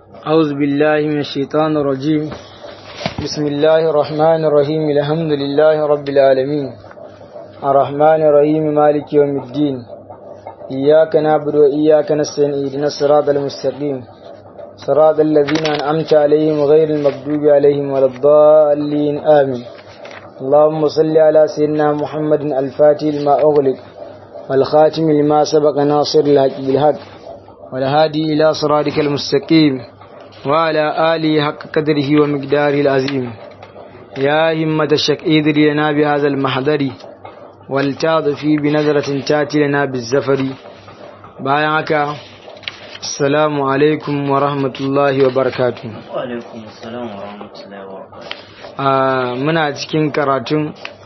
أعوذ بالله من الشيطان الرجيم بسم الله الرحمن الرحيم الحمد لله رب العالمين الرحمن الرحيم مالك يوم الدين إياك نعبد وإياك نستعين اهدنا الصراط المستقيم صراط الذين أنعمت عليهم غير المغضوب عليهم ولا الضالين آمين اللهم صل على سيدنا محمد الفاتح لما أغلق والخاتم لما سبق ناصر الحق بالحق والهادي إلى صراطك المستقيم وعلى آله حق قدره ومقداره العظيم يا همة الشك إذري لنا بهذا المحضر والتعطفي بنظرة تاتي لنا بالزفر بايعك السلام عليكم ورحمة الله وبركاته وعليكم السلام ورحمة الله وبركاته آه muna cikin karatun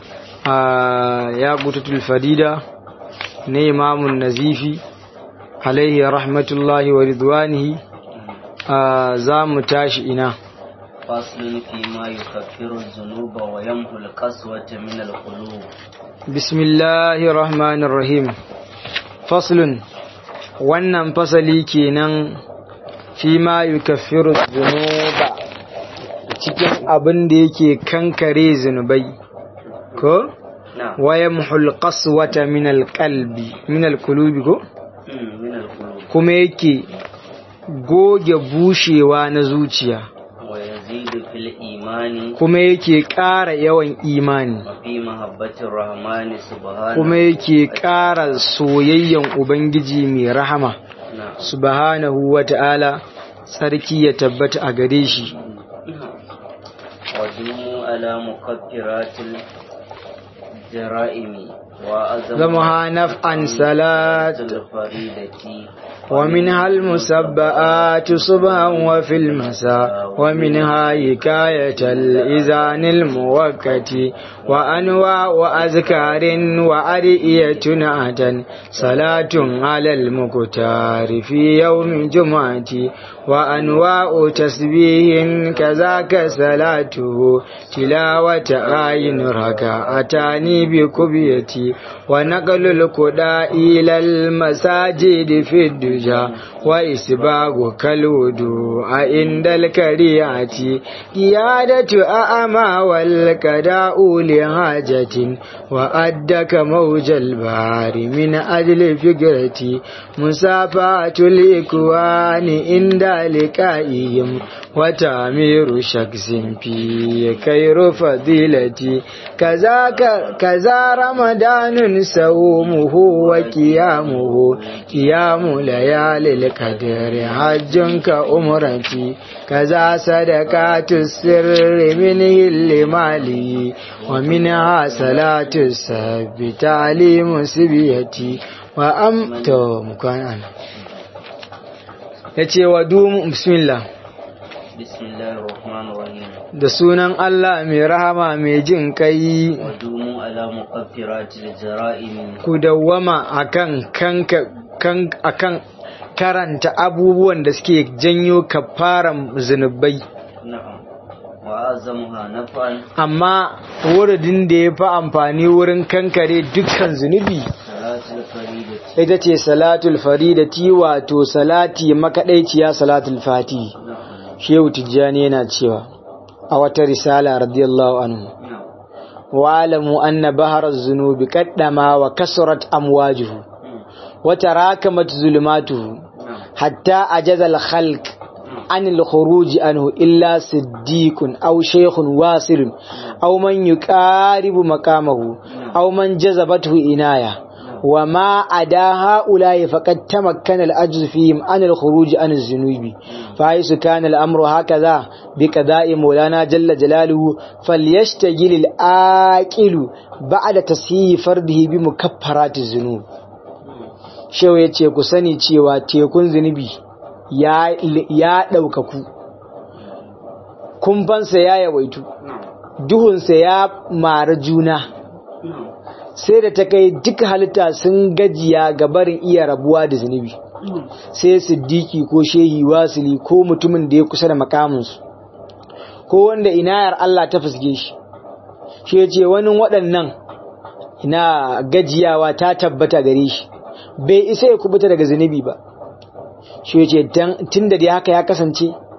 ya butatul fadida na imamun nazifi alaihi rahmatullahi wa ridwanihi za mu tashi ina فصل فيما يكفر الذنوب ويمحو القسوة من القلوب bismillahir rahmanir rahim faslun wannan fasali kenan fi ma yukaffiru dhunuba cikin abin da yake kankare zunubai ko نعم wayamhul qaswata min alqalbi min alqulubi ko مم، من القلوب kuma yake goge bushewa na zuciya ويزيد في الإيمان kuma yake ƙara yawan imani وفي محبة الرحمن سبحانه kuma yake ƙara soyayyan ubangiji mai rahama نعم subhanahu wa ta'ala sarki ya tabbata a gare shi ودوموا على مكفرات الجرائم وأزمها zamaha naf'an salat الفريدة ومنها المسبآت صبحا وفي المساء ومنها حكاية الإذان الموكت وأنواع أذكار وأدئية عتا صلاة على المكتار في يوم جمعة وأنواع تسبيح كذاك صلاته تلاوة آي ركعتان بكبيتي ونقل القداء إلى المساجد في الدجا وإسباغ كالودوء عند الكريعة قيادة أعمى والكداء لحاجة وأدك موج البحر من أجل فكرتي مسافات الإكوان عند لقائهم وتعمير شخص في خير فضيلتي كذاك كذا رمضان صومه وقيامه قيام ليالي القدر حج كأمرتي كذا صدقات السر منه لمالي ومنها صلاة السب تعليم سبيتي وأم تو مكان أنا yace wa dumu bismillah بسم الله الرحمن الرحيم da sunan Allah mai rahama mai jin kai ودوموا على مكفرات الجرائم ku dawwama akan kanka kan akan karanta abubuwan da suke janyo kafaran zunubai نعم وأعظمها نفعا amma wuridin da ya fi amfani wurin kankare dukkan zunubi صلاة الفريدة ita ce salatul faridati wato salati makaɗaiciya salatul fati نعم shehu tijjani yana cewa a wata risala radiyallahu anhu نعم wa'alamu anna bahar zunubi kaddama wa kasrat amwajuhu مم. wa tarakamat zulumatuhu نعم hatta ajaza al-khalq an al-khuruj anhu illa siddiqun aw shaykhun wasirun aw man yuqaribu maqamahu aw man jazabathu inaya وما أدا هؤلاء فقد تمكن الأجز فيهم عن الخروج عن الذنوب فحيث كان الأمر هكذا بقضاء مولانا جل جلاله فليشتغل الآكل بعد تصحيح فرده بمكفرات الذنوب shewa ya ce ku sani cewa tekun zunubi ya ya ɗaukaku kumfansa ya yawaitu duhunsa ya mara juna نعم sai da ta kai duka halitta sun gajiya ga barin iya rabuwa da zunubi sai siddiki ko shehi wasili ko mutumin da ya kusa da makaminsu ko wanda inayar Allah ta fusge shi shi ya ce wani waɗannan ina gajiyawa ta tabbata gare shi bai isa ya kubuta daga zunubi ba shi ya ce tun da dai haka ya kasance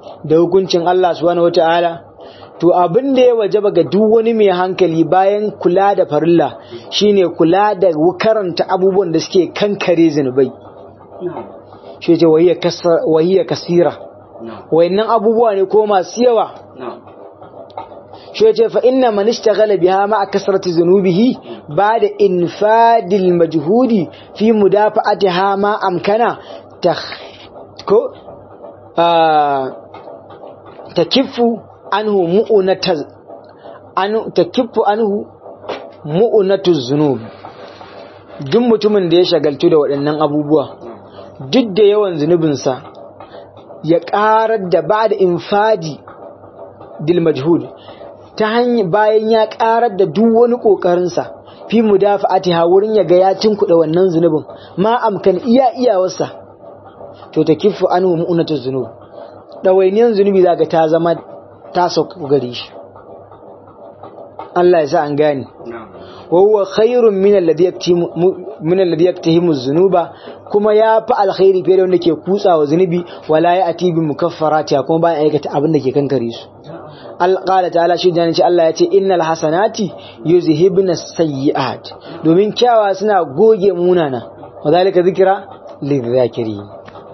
da hukuncin Allah subhanahu wata'ala to abin da ya wajaba ga duk wani mai hankali bayan kula da farilla shine kula da karanta abubuwan da suke kankare zinubai na'am shi ce wahiyya kasira na'am wayannan abubuwa ne ko masu yawa na'am shi ce fa inna man ishtaghala biha ma kasrati zunubihi ba'da infadil majhudi fi mudafa'atiha ma amkana ta ko ah, takiffu anhu mu'unata anu takiffu anhu mu'unatu zunub duk mutumin da ya shagaltu da waɗannan abubuwa duk da yawan zunubinsa ya ƙarar da ba da infadi dil majhud ta hanyar bayan ya ƙarar da duk wani ƙoƙarinsa fi mudafa'atiha wurin ya ga ya tunkuɗa wannan zunubin ma amkan iya iyawarsa to ta kifu anhu mu'unatu zunub ɗawainiyan zunubi zaka ta zama ta sauka gare shi Allah ya sa an gane na'am وهو خير من الذي يكتم من الذي يكتهم الذنوب كما يا فعل خير fiye da wanda ke kutsa wa zunubi wala ya ati bi mukaffarati kuma ba aikata abin da ke kankare su al qala ta'ala shi dan Allah ya ce innal hasanati yuzhibna sayyi'at domin kyawa suna goge munana wadalika zikra lidhakirin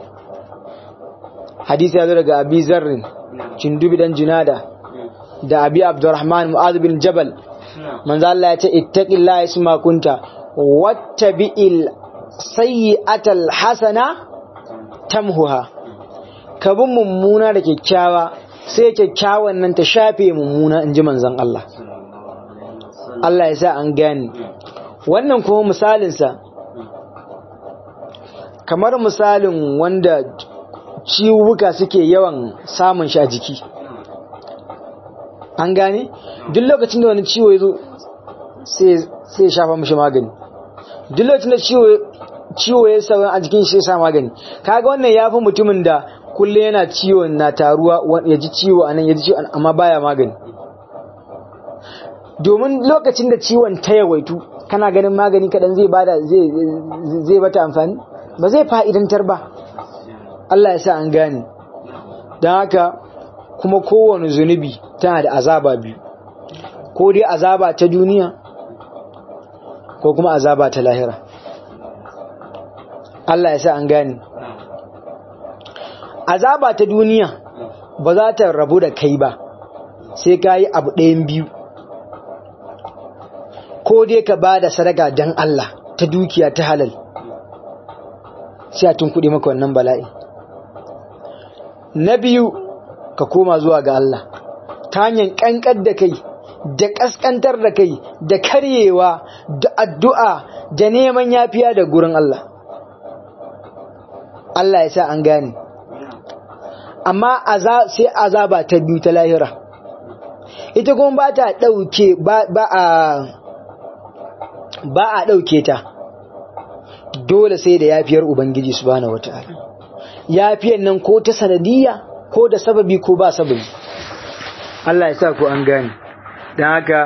hadisi ya zo daga abi zarrin cindubi dan junada da abi abdurrahman mu'adh bin jabal na'am manzo Allah ya ce ittaqillaha isma kunta wattabi'il sayyi'atal hasana tamhuha ka bi mummuna da kyakkyawa sai kyakkyawan nan ta shafe mummuna inji manzon Allah Allah ya sa an gane wannan kuma misalin sa kamar misalin wanda ciwuka suke yawan samun shi a jiki an gane duk lokacin da wani ciwo ya zo sai ya shafa mashi magani duk lokacin da ciwo ya sauran a jikin shi ya sa magani kaga wannan ya fi mutumin da kullum yana ciwo na taruwa ya ji ciwo a nan ya ji ciwo amma baya magani domin lokacin da ciwon ta yawaitu kana ganin magani kaɗan zai bada zai bata amfani ba zai fa'idantar ba Allah ya sa an gane don haka kuma kowane zunubi tana da azaba biyu ko dai azaba ta duniya ko kuma azaba ta lahira Allah ya sa an gane azaba ta duniya ba za ta rabu da kai ba sai ka yi abu ɗayan biyu ko dai ka ba da sadaka don Allah ta dukiya ta halal sai a tun kuɗi maka wannan bala'i na biyu ka koma zuwa ga Allah ta hanyar ƙanƙar da kai da ƙasƙantar da kai da karyewa da addu'a da neman yafiya da gurin Allah Allah ya sa an gane amma sai azaba ta biyu ta lahira ita kuma ba ta ɗauke ba a ba a ɗauke ta dole sai da yafiyar Ubangiji subhanahu wata'ala yafiyar nan ko ta sanadiyya ko da sababi ko ba sababi Allah ya sa ku an gane don haka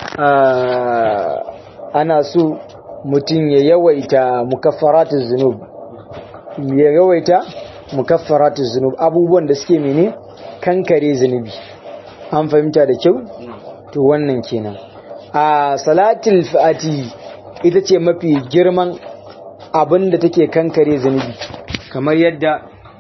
ana so mutum ya yawaita mukaffaratu zunub ya yawaita mukaffaratu zunub abubuwan da suke mene kankare zunubi an fahimta da kyau to wannan kenan a salatul fati ita ce mafi girman abin da take kankare zunubi kamar yadda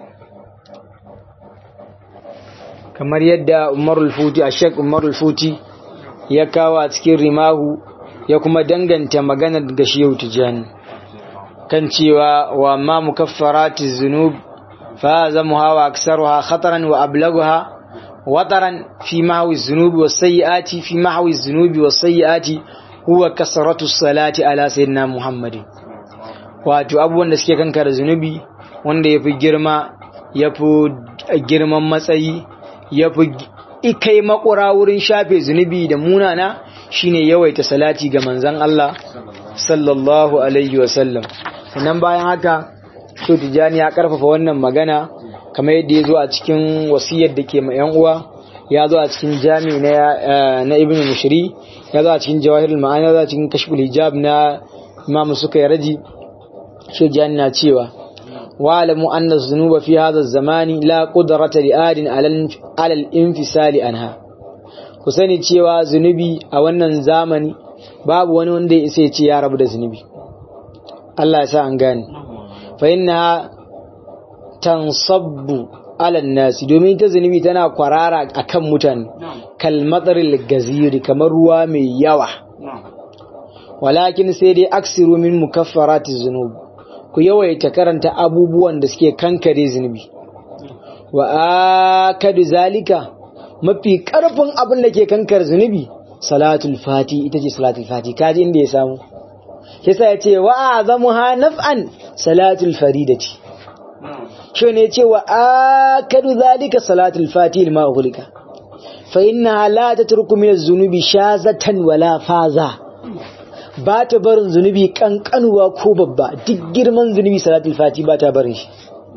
kamar yadda umarul futi a shek umarul futi ya kawo a cikin rimahu ya kuma danganta maganar ga shehu tijani kan cewa wa ma mukaffarati zunub fa zamuha wa aksaruha khataran wa ablaguha wataran fi mahwi zunubi wa sayyiati fi mahwi zunubi wa sayyiati huwa kasratu salati ala sayyidina muhammadin wato abubuwan da suke kankara zunubi wanda yafi girma yafi girman matsayi yafi ikai makura wurin shafe zunubi da munana shine yawaita salati ga manzon Allah sallallahu alaihi wasallam sannan bayan haka so tijani ya karfafa wannan magana kamar yadda ya zo a cikin wasiyar da ke ma yan uwa ya zo a cikin jami na na ibn mushri ya zo a cikin jawahirul ma'ani ya zo a cikin kashful hijab na imam suka yi raji so tijani na cewa واعلموا أن الذنوب في هذا الزمان لا قدرة لآد على الانفصال عنها كسني cewa zunubi a wannan zamani babu wani wanda ya sai ce ya rabu da zunubi Allah ya sa an gane fa inna tansabbu ala nasi domin ta zunubi tana kwarara akan mutane kal matsaril gaziri kamar ruwa mai yawa walakin sai dai aksiru min mukaffaratiz zunub ku yawaita karanta abubuwan da suke kankare zunubi wa akadu zalika mafi karfin abin da ke kankar zunubi salatul fati ita ce salatul fati kaji inda ya samu kisa ya ce wa azamuha naf'an salatul faridati shi ne ce wa akadu zalika salatul fati lima ughliqa fa innaha la tatruku min az-zunubi shazatan wala faza ba ta barin zunubi kankanuwa ko babba duk girman zunubi salatul fati ba ta barin shi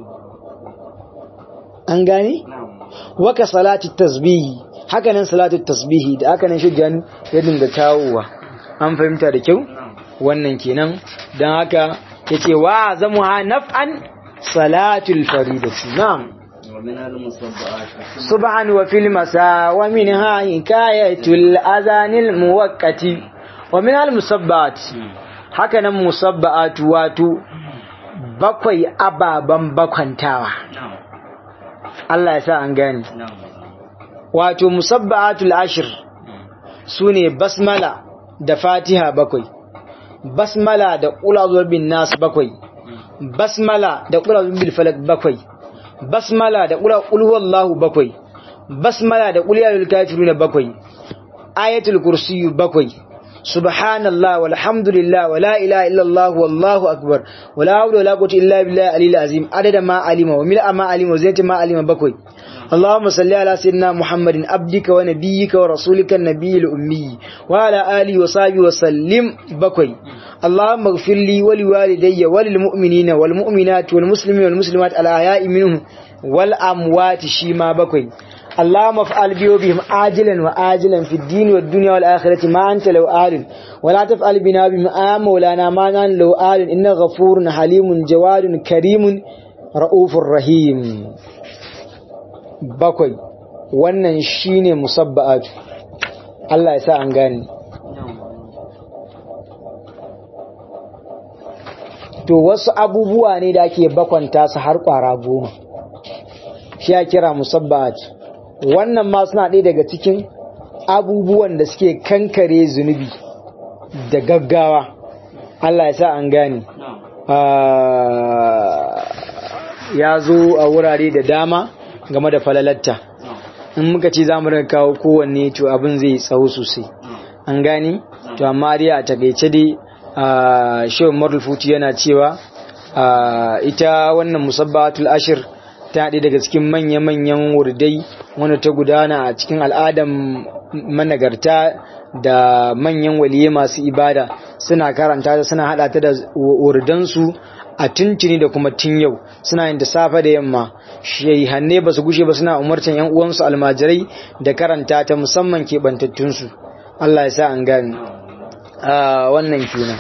an gane waka salatul tasbihi haka nan salatul tasbihi da haka nan shujjan ya dinga kawowa an fahimta da kyau wannan kenan dan haka yace wa zamuha naf'an salatul faridati na'am ومن المصبعات subhan wa fil masa wa minha hikayatul azanil muwaqqati wa min al musabbat haka nan musabbat wato bakwai ababan bakwantawa نعم Allah ya sa an gane نعم wato musabbatul ashir sune basmala da fatiha bakwai basmala da qul bin nas bakwai basmala da qul bil falak bakwai basmala da qul qul huwallahu bakwai basmala da qul ya ayyuhal kafiruna bakwai ayatul kursiyyu bakwai subhanallah walhamdulillah wala ilaha illallah wallahu akbar wala hawla wala quwwata illa billahi aliyil azim adada ma alima wa mil'a ma alima wa zinata ma alima bakwai اللهم صل على سيدنا محمد عبدك ونبيك ورسولك النبي الأمي وعلى آله وصحبه وسلم بكوي اللهم اغفر لي ولوالدي وللمؤمنين والمؤمنات والمسلمين والمسلمات الأحياء منهم والأموات شيما بكوي اللهم افعل بي وبهم عاجلا وآجلا في الدين والدنيا والآخرة ما أنت لو آل ولا تفعل بنا بما مولانا ما نحن لو آل إنك غفور حليم جواد كريم رؤوف رحيم bakwai wannan shine musabba'atu Allah ya sa an gane to wasu abubuwa ne da ake bakwanta su har kwara goma shi ya kira musabba'atu wannan ma suna ɗaya daga cikin abubuwan da suke kankare zunubi da gaggawa Allah ya sa an gane نعم Ah, ya zo a wurare da dama game da falalatta نعم in muka ce za mu rika kawo kowanne to abin zai tsawo sosai نعم an gane to amma dai a takaice dai a shehu marul futi yana cewa a ita wannan musabbatul ashir ta haɗe daga cikin manya-manyan wurdai wanda ta gudana a cikin al'adan managarta da manyan waliye masu ibada suna karanta ta suna haɗa ta da wurdansu a tuntuni da kuma tun yau suna yin da safe da yamma shehanne ba su gushe ba suna umarcin yan uwansu almajirai da karanta ta musamman keɓantattunsu Allah ya sa an gane a wannan kenan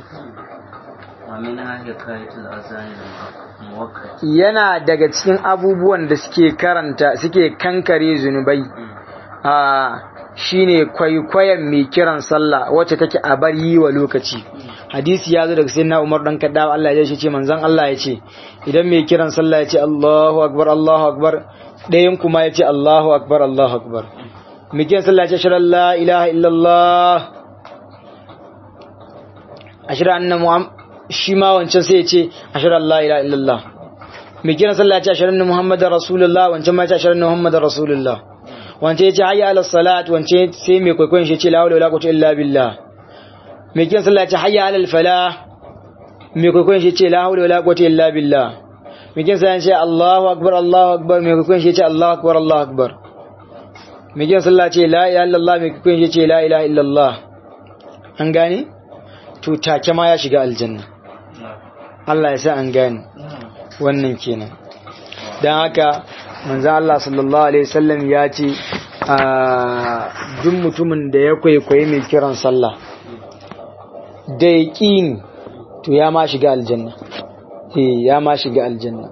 ومنها حكاية الأذان المؤقت yana daga cikin abubuwan da suke karanta suke kankare zunubai a shine kwaikwayon mai kiran sallah wacce take a bar yi wa lokaci hadisi ya zo daga sayyidina Umar dan Kaddawa Allah ya ce manzon Allah ya ce idan mai kiran sallah ya ce Allahu akbar Allahu akbar ɗayan kuma ya ce Allahu akbar Allahu akbar mai kiran sallah ya ce ashhadu an la ilaha illallah ashhadu anna muhammad shi ma wancan sai ya ce ashhadu an la ilaha illallah mai kiran sallah ya ce ashhadu anna muhammadar rasulullah wancan ma ya ce ashhadu anna muhammadar rasulullah wancan ya ce hayya ala salat wancan sai mai kwaikwayon shi ya ce la hawla wala quwwata illa billah mai kiran sallah ya ce hayya ala falah mai kwaikwayon shi ya ce la hawla wala quwwata illa billah mai kiran sallah ya ce allahu akbar allahu akbar mai kwaikwayon shi ya ce allahu akbar allahu akbar mai kiran sallah ya ce la ilaha illallah mai kwaikwayon shi ya ce la ilaha illallah an gane to take ma ya shiga aljanna Allah ya sa an gane wannan kenan don haka manzo Allah sallallahu alaihi wasallam ya ce a duk mutumin da ya kwaikwayi mai kiran sallah da yaqini to ya ma shiga aljanna eh ya ma shiga aljanna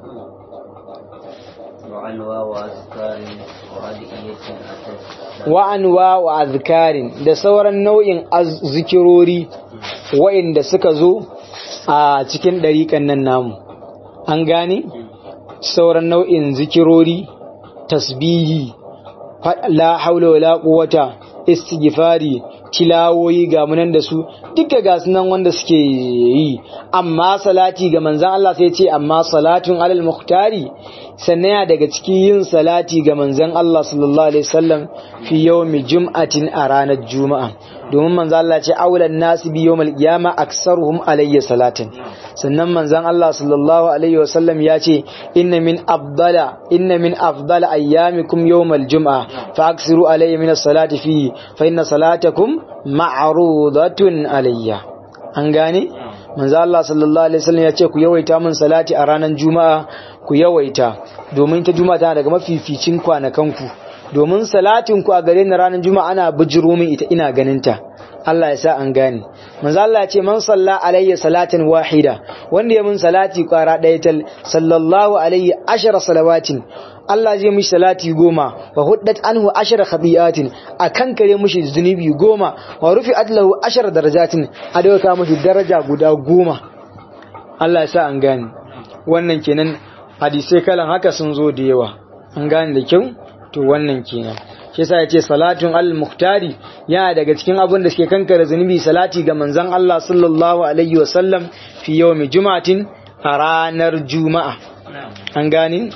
وعنوى وأذكار وأدعية أتت wa anwa wa azkarin da sauran nau'in az- zikirori wa'inda suka zo a cikin ɗariƙan nan namu an gane sauran nau'in zikirori tasbihi fa- la haula wala quwwata istighfari tilawoyi ga munan da su duka ga sunan wanda suke yi amma salati ga manzon Allah sai ce amma salatun alal muhtari sannan ya daga cikin yin salati ga manzon Allah sallallahu alaihi wasallam fi yawmi jum'atin a ranar juma'a domin manzon Allah ce aulan nasi bi yawmal qiyama aksaruhum alayya salatin sannan manzon Allah sallallahu alaihi wasallam ya ce inna min afdala inna min afdala ayyamikum yawmal jum'a fa aksiru alayya min as-salati fihi fa inna salatakum ma'rudatun alayya an gane manzo Allah sallallahu alaihi wasallam ya ce ku yawaita min salati a ranar juma'a ku yawaita domin ta juma'a tana daga mafificin kwanakanku domin salatin ku a gare ni ranar juma'a ana bijiro min ita ina ganin ta Allah ya sa an gane manzo Allah ya ce man salla alayya salatan wahida wanda ya min salati kwara ɗaya tal sallallahu alayhi ashara salawatin Allah zai mishi salati goma wa huddat anhu ashara khabiyatin akan kare mishi zunubi goma wa rufi lahu ashara darajatin a dauka mishi daraja guda goma Allah ya sa an gane wannan kenan hadisai kalan haka sun zo da yawa an gane da kyau to wannan kenan shi yasa yace salatun al muhtari yana daga cikin abin da suke kankare zunubi salati ga manzon Allah sallallahu alaihi wasallam fi yawmi jumatin a ranar juma'a نعم an gane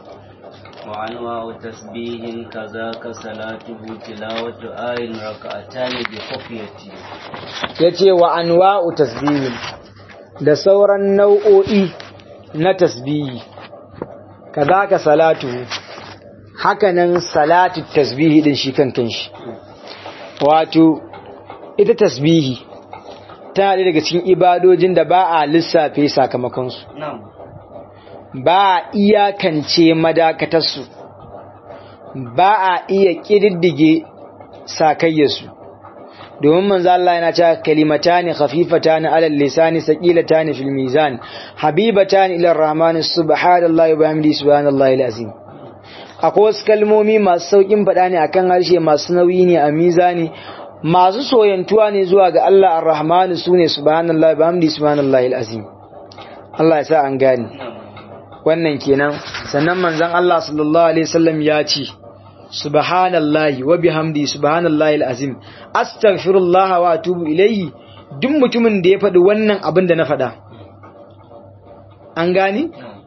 وأنواع تسبيح كذاك صلاته تلاوة آي ركعتان بخفية yace wa anwa'u tasbihin da sauran nau'o'i na tasbihi kazaka salatu hakanan salatu tasbihi din shi kan kanshi wato ita tasbihi tana ɗaya daga cikin ibadojin da ba a lissafe sakamakonsu نعم ba a iyakance madakatarsu ba a iya ƙididdige sakayyarsu domin manzo Allah yana cewa kalimatani khafifatani alal lisani saqilatani fil mizan habibatani ila arrahmani subhanallahi wa bihamdihi subhanallahi alazim akwai wasu kalmomi masu saukin faɗa ne akan harshe masu nauyi ne a mizani masu soyantuwa ne zuwa ga Allah arrahmanu sune subhanallahi wa bihamdihi subhanallahi alazim Allah ya sa an gane نعم wannan kenan sannan manzon Allah sallallahu alaihi wasallam ya ce subhanallahi wa bihamdi subhanallahi alazim astaghfirullah wa atubu ilayhi duk mutumin da ya faɗi wannan abin da na faɗa an gani نعم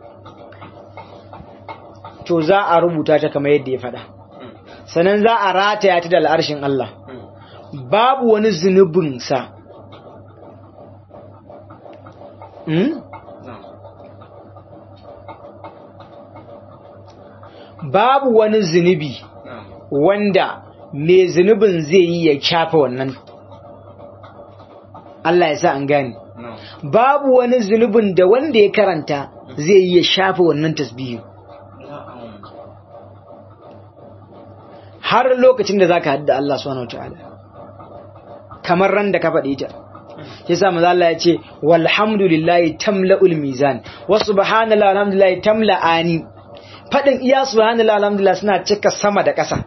to za a rubuta ta kamar yadda ya faɗa sannan za a rataya ta da al'arshin Allah babu wani zunubinsa hmm? نعم babu wani zunubi نعم wanda mai zunubin zai yi ya shafa wannan Allah ya sa an gane نعم babu wani zunubin da wanda ya karanta zai yi ya shafa wannan tasbihin نعم har lokacin da zaka hadda Allah subhanahu wataala kamar ran da ka faɗi ta yasa manzo Allah ya ce walhamdulillahi tamla'ul mizan wa subhanallahi alhamdulillahi tamla'ani fadin iya subhanallahi alhamdulillah suna cika sama da ƙasa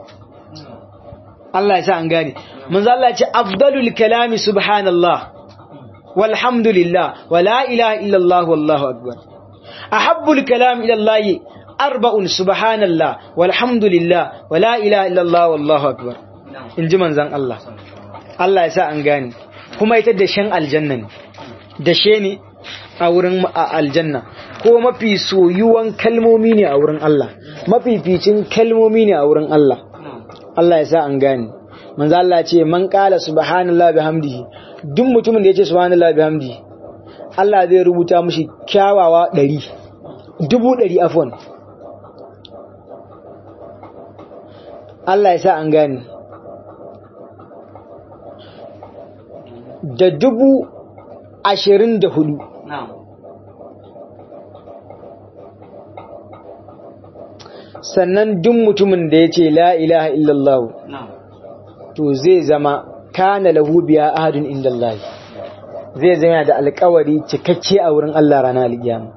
Allah ya sa an gane manzo Allah ya ce afdalul kalami subhanallah walhamdulillah wa la ilaha illallah wallahu akbar ahabbul kalam ila Allah arba'un subhanallah walhamdulillah wa la ilaha illallah wallahu akbar نعم inji manzon Allah Allah ya sa an gane kuma ita da shan aljanna ne da she ne a wurin a aljanna ko mafi soyuwan kalmomi ne a wurin Allah mafificin kalmomi ne a wurin Allah نعم Allah ya sa an gane manzo Allah ya ce man qala subhanallahi bihamdihi duk mutumin da ya ce subhanallahi bihamdihi Allah zai rubuta mishi kyawawa 100 dubu 100 afwan Allah ya sa an gane da dubu ashirin da hudu نعم sannan duk mutumin da ya ce la ilaha illallah نعم to zai zama kana lahu biya ahadun inda Allah zai zama da alkawari cikakke a wurin Allah ranar alkiyama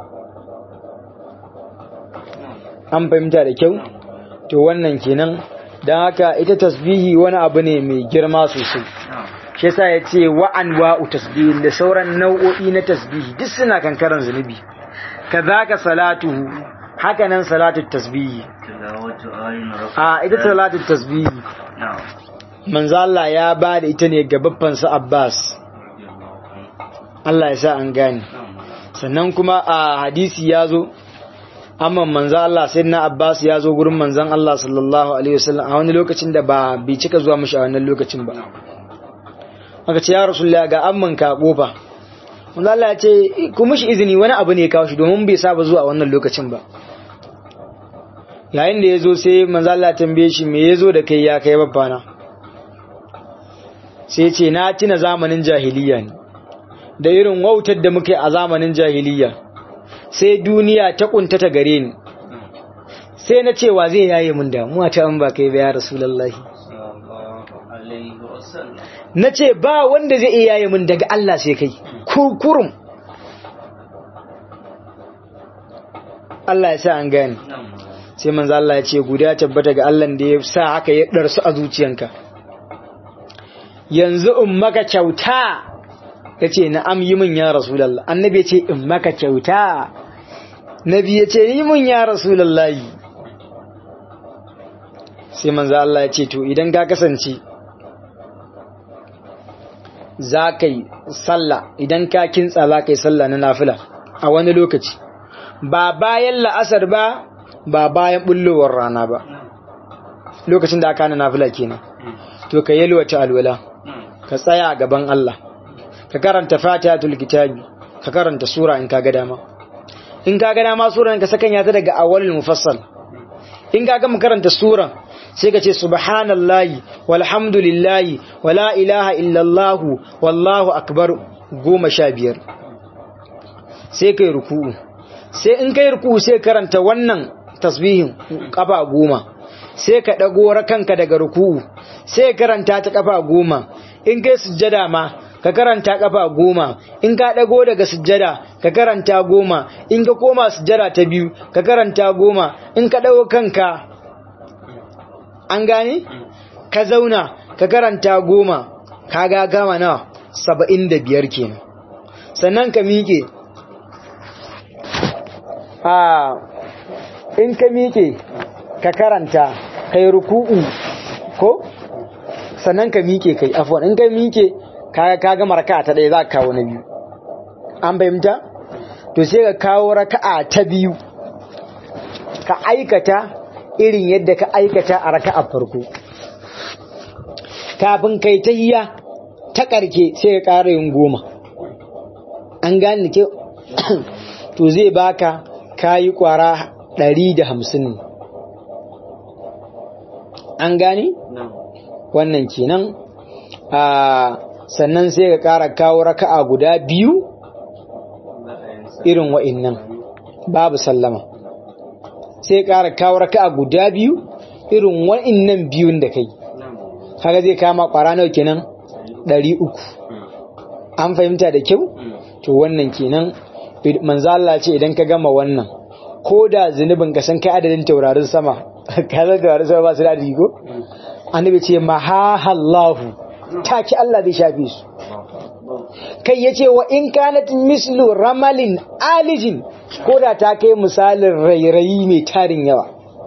an fahimta da kyau to wannan kenan don haka ita tasbihi wani abu ne mai girma sosai shi yasa ya ce wa'an wa'u tasbihi da sauran nau'o'i na tasbihi duk suna kankaran zunubi kazaka salatuhu haka nan salatu tasbihi tilawatu ayin a ita salatu tasbihi manzo Allah ya ba da ita ne ga babban sa Abbas Allah ya sa an gane sannan kuma a hadisi ya zo amma manzo Allah sai na Abbas ya zo gurin manzon Allah sallallahu alaihi wasallam a wani lokacin da ba bai cika zuwa mishi a wannan lokacin ba aka ce ya rasulullah ga amman ka kofa manzo Allah ya ce ku mishi izini wani abu ne ya kawo shi domin bai saba zuwa a wannan lokacin ba yayin da ya zo sai manzo Allah ya tambaye shi me ya zo da kai ya kai babbana sai ce na tuna zamanin jahiliya ne da irin wautar da muke a zamanin jahiliya sai duniya ta kuntata gare ni sai na cewa zai yaye mun damuwa ta an ba kai ba ya rasulullahi na ce ba wanda zai iya yaye mun daga Allah sai kai kurkurum Allah ya sa an gane sai manzo Allah ya ce guda tabbata ga Allah da ya sa haka ya darsu a zuciyanka yanzu in maka kyauta ya ce na'am yi min ya rasulallah annabi ya ce in maka kyauta nabi ya ce yi min ya rasulallah sai manzo Allah ya ce to idan ka kasance za ka yi sallah idan ka kintsa za ka yi sallah na nafila a wani lokaci ba bayan la'asar ba ba bayan bullowar rana ba lokacin da aka na nafila kenan to ka yalwata alwala ka tsaya a gaban Allah ka karanta fatihatul kitabi ka karanta sura in kaga dama in kaga dama suran ka sakanya ta daga awwalul mufassal in kaga mu karanta suran sai ka ce subhanallahi walhamdulillahi wala ilaha illallah wallahu akbar goma sha biyar sai kai ruku'u sai in kai ruku'u sai karanta wannan tasbihin kafa goma sai ka dago kanka daga ruku'u sai karanta ta kafa goma in kai sujjada ma ka karanta kafa goma in ka dago daga sujjada ka karanta goma in ka koma sujjada ta biyu ka karanta goma in ka dago kanka an gane ka zauna ka karanta goma ka ga gama nawa saba'in da biyar kenan sannan ka miƙe a in ka miƙe ka karanta kai ruku'u ko sannan ka miƙe kai afwan in ka miƙe kaga ka gama raka'a ta ɗaya za ka kawo na biyu an fahimta to sai ka kawo raka'a ta biyu ka aikata irin yadda ka aikata a raka'a farko kafin kai ta hiya ta ƙarke sai ka ƙara yin goma an gane ke to zai baka kayi ƙwara ɗari da hamsin an gane wannan kenan a sannan sai ka ƙara kawo raka'a guda biyu irin wa'innan babu sallama sai ka ƙara kawo raka'a guda biyu irin wa'innan biyun da kai kaga zai kama ƙwara nawa kenan ɗari uku an fahimta da kyau to wannan kenan manzo Allah ce idan ka gama wannan ko da zunubin ka san kai adadin taurarin sama ka san taurarin sama ba su da adadi ko annabi ce mahahallahu taki Allah zai shafe su kai yace wa in kanat mislu ramalin alijin ko da ta kai misalin rairayi mai tarin yawa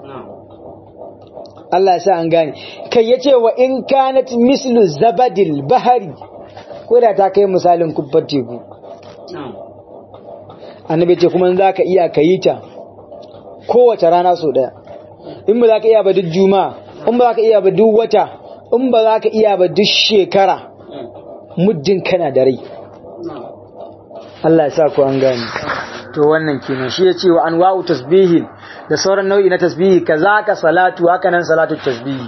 Allah ya sa an gane kai yace wa in kanat mislu zabadil bahari ko da ta kai misalin kubbar teku annabi ce kuma za ka iya ka yi ta kowace rana sau daya in ba za ka iya ba duk juma'a in ba za ka iya ba duk wata in ba za ka iya ba duk shekara muddin kana da rai Allah ya sa ku an gani to wannan kenan shi ya ce wa anwa'u tasbihin da sauran nau'i na tasbihi kaza ka salatu haka nan salatu tasbihi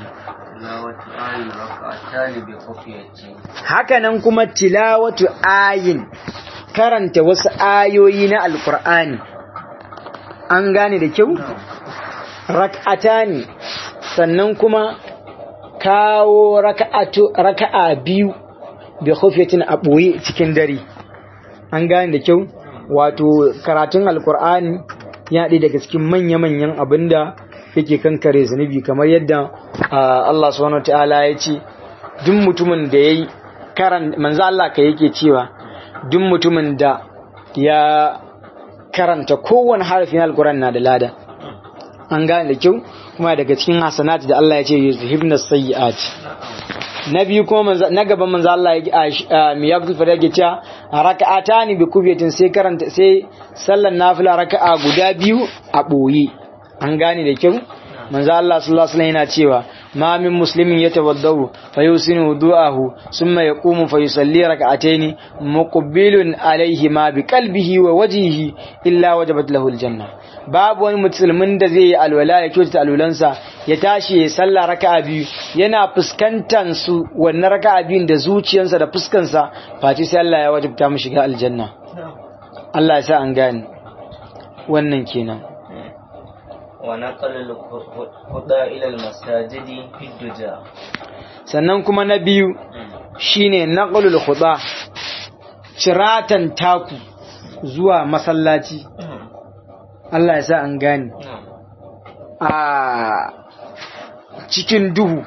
haka nan kuma tilawatu ayin karanta wasu ayoyi na alkur'ani an gane da kyau rak'ata ne sannan kuma kawo raka'a biyu bi khufyatin a ɓoye cikin dare an gane da kyau wato karatun alkur'ani ya ɗaya daga cikin manya-manyan abinda yake kankare zunubi kamar yadda Allah subhanahu ta'ala ya ce duk mutumin da yayi karan manzo Allah ka yake cewa duk mutumin da ya karanta kowane harafin alkur'ani na da lada an gane da kyau kuma daga cikin hasanati da Allah ya ce yuzhibna sayyi'at na biyu kuma na gaban manzo Allah ya mi ya fara yake cewa raka'atani bi kufiyatin sai karanta sai sallan nafila raka'a guda biyu a boye an gane da kyau manzo Allah sallallahu alaihi yana cewa ma min muslimin yatawaddau fa yusinu wudu'ahu thumma yaqumu fa yusalli raka'ataini muqbilun alaihi ma bi qalbihi wa wajhihi illa wajabat lahu aljanna babu wani musulmin da zai yi alwala ya kyautata alwalansa ya tashi ya salla raka'a biyu yana fuskantar su wannan raka'a biyun da zuciyarsa da fuskansa face sai Allah ya wajabta mu shiga aljanna Allah ya sa an gane wannan kenan ونقل الهدى إلى المساجد في الدجى sannan kuma na biyu shine naqlul khuda ciratan taku zuwa masallaci Allah ya sa an gane a cikin duhu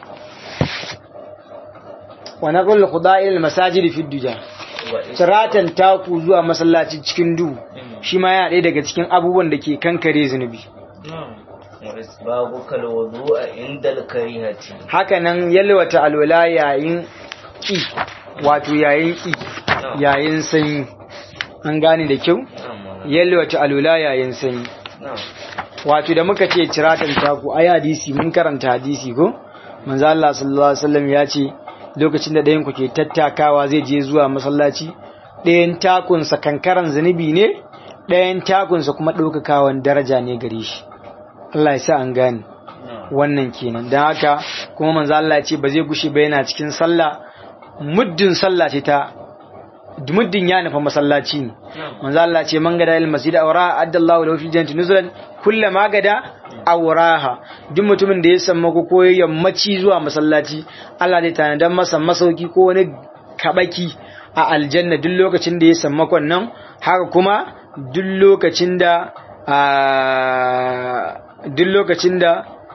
wa naqlul khuda ila masajid fi duja ciratan taku zuwa masallaci cikin duhu shi ma yana ɗaya daga cikin abubuwan da ke kankare zunubi وإسباغك الوضوء عند الكريهة haka nan yalwata alwala yayin ki wato yayin ki yayin sanyi an gane da kyau yalwata alwala yayin sanyi wato da muka ce ciratan taku ai hadisi mun karanta hadisi ko manzo Allah sallallahu alaihi wasallam ya ce lokacin da ɗayan ku ke tattakawa zai je zuwa masallaci ɗayan takunsa kankaran zunubi ne ɗayan takunsa kuma ɗaukakawan daraja ne gare shi Allah ya sa an gane wannan kenan don haka kuma manzo Allah ya ce ba zai gushe ba yana cikin sallah muddin sallah ce ta muddin ya nufa masallaci ne manzo Allah ya ce man gada il masjid awra addallahu lahu fil jannati nuzulan kullama gada awraha duk mutumin da ya samu ko ko yammaci zuwa masallaci Allah zai tanadan masa masauki ko wani kabaki a aljanna duk lokacin da ya samu nan haka kuma duk lokacin da duk lokacin da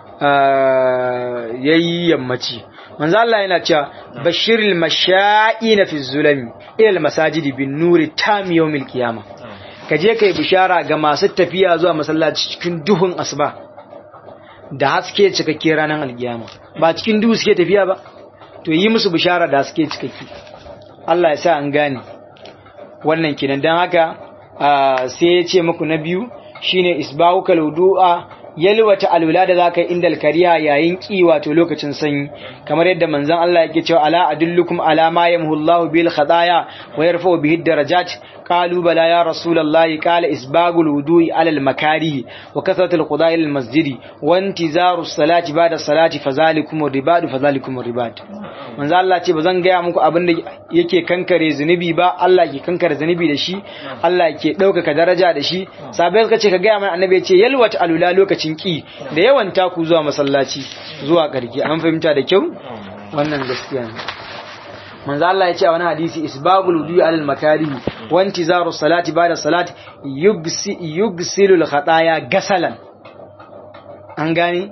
ya yi yammaci manzo Allah yana cewa bashiril masha'ina fi zulami ila masajidi bin nuri tam yawmil qiyama ka je kai bishara ga masu tafiya zuwa masallaci cikin duhun asuba da haske cikakke ranar alkiyama ba cikin duhu suke tafiya ba to yi musu bishara da haske cikakke Allah ya sa an gane wannan kenan dan haka sai ya ce muku na biyu shine isbahukal wudu'a yalwata alwala da zaka yi indal kariya yayin ki wato lokacin sanyi kamar yadda manzon Allah yake cewa ala adullukum ala ma yamhullahu bil khadaya wa yarfa'u bihi darajat qalu bala ya rasulullah qala isbagul wudu'i ala al makari wa kasratul qudai lil masjidi wa intizaru salati ba'da salati fazalikum ribadu fazalikum ribad manzon Allah ce bazan gaya muku abin da yake kankare zunubi ba Allah ke kankare zunubi da shi Allah ke ɗaukaka daraja da shi sabai suka ce ka gaya mana annabi ya ce yalwata alula lokacin ki da yawan taku zuwa masallaci zuwa karki an fahimta da kyau wannan gaskiya ne manzo Allah ya ce a wani hadisi isbagul wudu'i alal makari wa intizaru salati ba'da salati yugsi yugsilul khataya gasalan an gane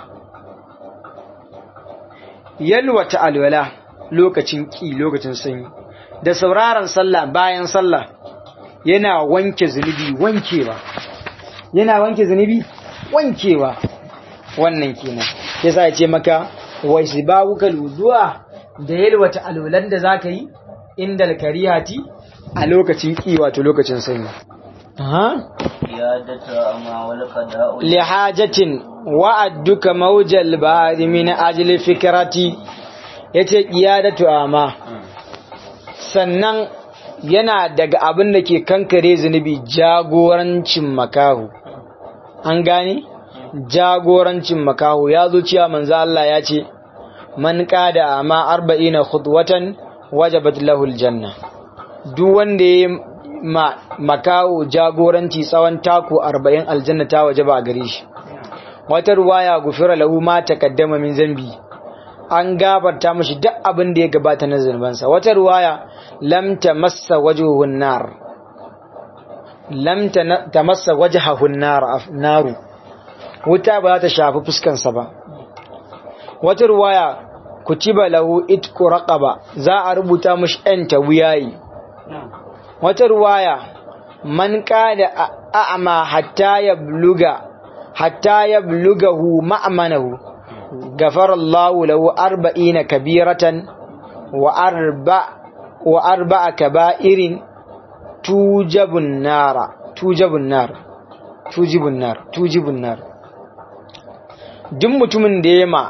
yalwata alwala lokacin ki lokacin sanyi da sauraron sallah bayan sallah yana wanke zunubi wankewa yana wanke zunubi wankewa wannan kenan yasa ya ce maka wa isbabuka wudu'a da yalwata alwalan da zaka yi inda alkarihati a lokacin ki wato lokacin sanyi ha iyadatu amma wal qada'u li hajatin wa'adduka mawjal ba'd min ajli fikrati yace qiyadatu amma sannan yana daga abin da ke kankare zunubi jagorancin makahu an gane jagorancin makahu ya zo cewa manzo Allah ya ce man qada ama arba'ina khutwatan wajabat lahu aljanna duk wanda ya ma makahu jagoranci tsawon taku 40 aljanna ta wajaba a gare shi wata ruwaya gufira lahu ma taqaddama min zambi an gafarta mashi duk abin da ya gabata na zunubansa wata ruwaya lam tamassa wajhuhun nar lam tamassa wajhahun nar naru wuta ba za ta shafi fuskansa ba wata ruwaya kutiba lahu itqu raqaba za a rubuta mashi ɗan ta wuyayi wata ruwaya man kada a'ma hatta yabluga hatta yablugahu ma'manahu غفر الله له أربعين كبيرة وأربع وأربع كبائر توجب النار توجب النار توجب النار توجب النار duk mutumin da ya ma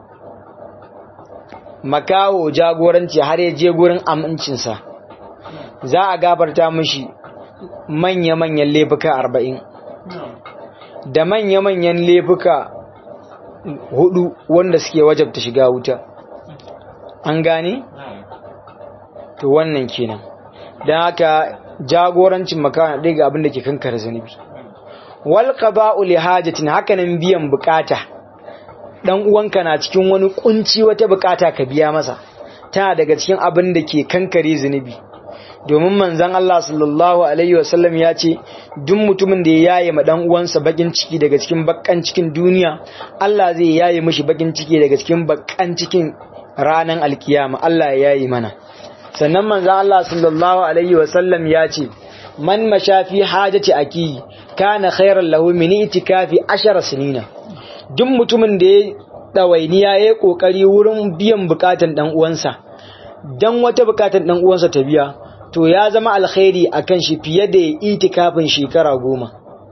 makawo jagoranci har ya je gurin amincinsa za a gabarta mashi manya-manyan laifuka arba'in da manya-manyan laifuka hudu wanda suke wajabta shiga wuta an gane? to wannan kenan don haka jagorancin makawa ɗaya ga abin da ke kankara zunubi wal qada'u li hajatin hakanan biyan bukata dan uwanka na cikin wani kunci wata bukata ka biya masa tana daga cikin abin da ke kankare zunubi domin manzon Allah sallallahu alaihi wasallam ya ce duk mutumin da ya yaye ma dan uwansa bakin ciki daga cikin bakkan cikin duniya Allah zai yaye mishi bakin ciki daga cikin bakkan cikin ranan alkiyama Allah ya yaye mana sannan manzon Allah sallallahu alaihi wasallam ya ce man mashafi hajati aki kana khairan lahu min itikafi 10 sinina duk mutumin da ya dawainiya ya kokari wurin biyan bukatan dan uwansa dan wata bukatan dan uwansa ta biya to ya zama alkhairi akan shi fiye da ya itikafin shekara goma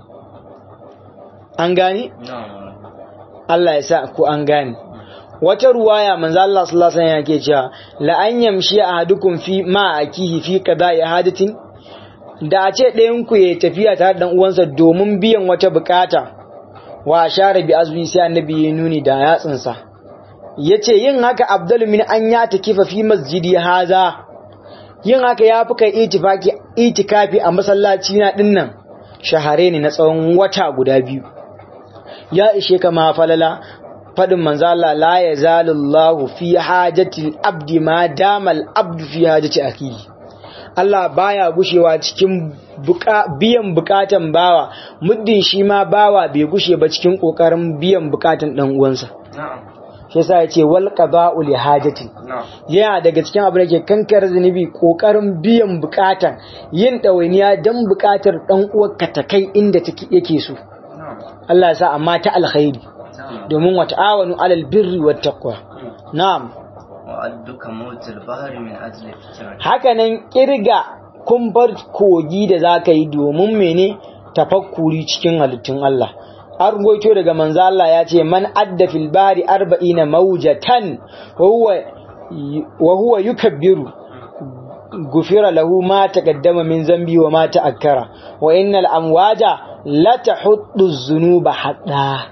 an gani? Allah ya sa ku an gani wata ruwaya manzo Allah sallallahu alaihi wasallam yake cewa la an yamshi ahadukum fi ma akihi fi qada'i hadatin da a ce ɗayan ku ya tafiya tare da dan uwansa domin biyan wata bukata wa share bi azmi sai annabi ya nuni da yatsinsa yace yin haka abdul min an ya takifa fi masjidi haza yin haka ya fi kai itikafi a masallaci na dinnan shahare ne na tsawon wata guda biyu ya ishe kama falala fadin manzo Allah la yazalullahu fi hajati abdi ma damal abdu fi hajati akihi Allah baya gushewa cikin biyan bukatan bawa muddin shi ma bawa bai gushe ba cikin kokarin biyan bukatan dan uwansa shi yasa yace wal qada'u li hajatin yana daga cikin abin da ke kankar zunubi kokarin biyan bukatan yin dawainiya dan bukatar dan uwarka ta kai inda take yake so Allah ya sa amma ta alkhairi domin wa ta'awanu alal birri wat taqwa na'am wa'adduka mawtul bahri min ajli fitrat haka nan kirga kumbar kogi da zaka yi domin mene tafakkuri cikin halittun Allah an ruwaito daga manzo Allah ya ce man adda fil bari arba'ina mawjatan wa huwa wa huwa yukabbiru gufira lahu ma taqaddama min zambi wa ma ta'akkara wa innal amwaja la tahuddu dhunuba hadda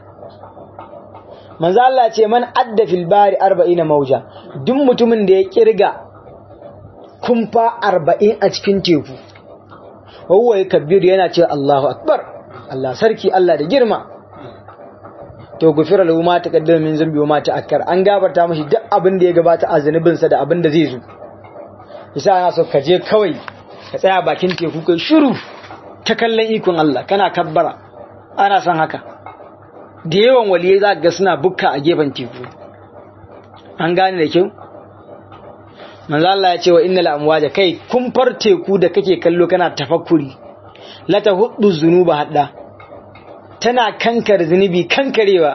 manzo Allah ce man adda fil bari 40 mauja duk mutumin da ya kirga kumfa 40 a cikin teku huwa yakbiru yana cewa Allahu akbar Allah sarki Allah da girma to gufira lahu ma taqaddama min zambi wa ma ta'akkar an gabarta mashi duk abin da ya gabata a zanubin sa da abin da zai zo yasa ana so ka je kawai ka tsaya bakin teku kai shiru ta kallon ikon Allah kana kabbara ana son haka da yawan waliyai za ga suna bukka a gefen teku an gane da kyau manzo Allah ya ce wa innal amwaja kai kumfar teku da kake kallo kana tafakkuri la tahuddu zunuba hadda tana kankar zunubi kankarewa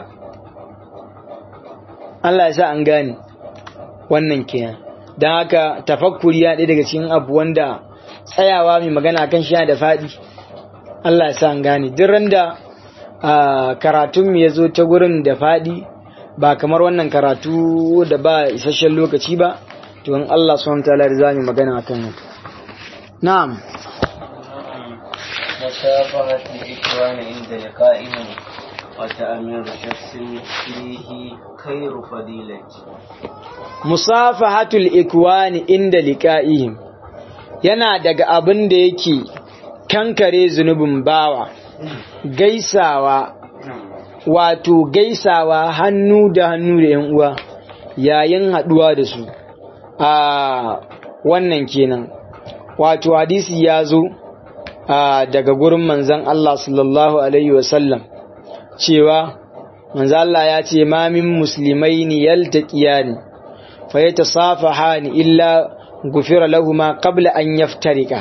Allah ya sa an gane wannan kenan dan haka tafakkuri ya ɗaya daga cikin abu wanda tsayawa mai magana kan shi da faɗi Allah ya sa an gane duk randa Uh, karatun ya zo ta gurin da faɗi ba kamar wannan karatu da ba isasshen lokaci ba to in Allah subhanahu ta'ala da zamu magana akan haka na'am مشابهة الإخوان عند لقائهم وتأمير شخص فيه خير فضيلة musafahatul ikwani inda liqa'ihim yana daga abin da yake kankare zunubin bawa gaisawa wato gaisawa hannu da hannu da yan uwa yayin haduwa da su a wannan kenan wato hadisi ya zo daga gurin manzon Allah sallallahu alaihi wasallam cewa manzon Allah ya ce ma min muslimaini yaltaqiyani fa yatasafahani illa gufira lahuma qabla an yaftarika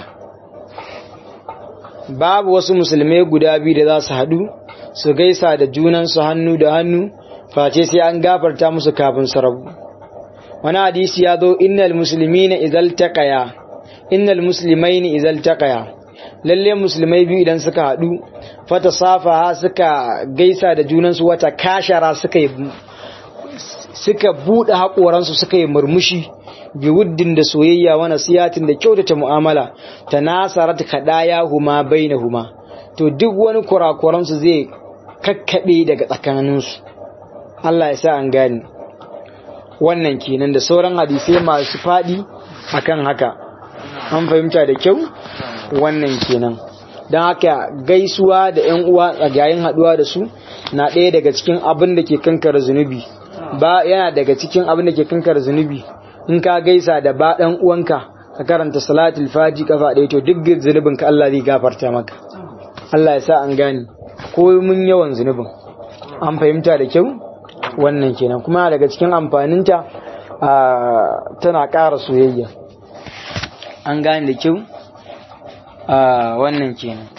babu wasu musulmai guda biyu da za su haɗu su gaisa da junansu hannu da hannu face sai an gafarta musu kafin su rabu wani hadisi ya zo innal muslimina izal taqaya innal muslimaini izal taqaya lalle musulmai biyu idan suka haɗu fata safaha suka gaisa da junansu wata kashara suka yi suka buɗe haƙoransu suka yi murmushi bi wuddin da soyayya wa nasiyatin da kyautata mu'amala ta nasarat kadaya huma bainahuma to duk wani kurakuransu zai kakkaɓe daga tsakaninsu Allah ya sa an gane wannan kenan da sauran hadisai masu faɗi akan haka an fahimta da kyau wannan kenan don haka gaisuwa da 'yan uwa a yayin haɗuwa da su na ɗaya daga cikin abin da ke kankara zunubi ba yana daga cikin abin da ke kankara zunubi in ka gaisa da ba ɗan uwanka ka karanta salatul faji kafa ɗaya to duk zunubin ka Allah zai gafarta maka Allah ya sa an gane ko mun yawan zunubin an fahimta da kyau wannan kenan kuma daga cikin amfaninta tana ƙara soyayya an gane da kyau wannan kenan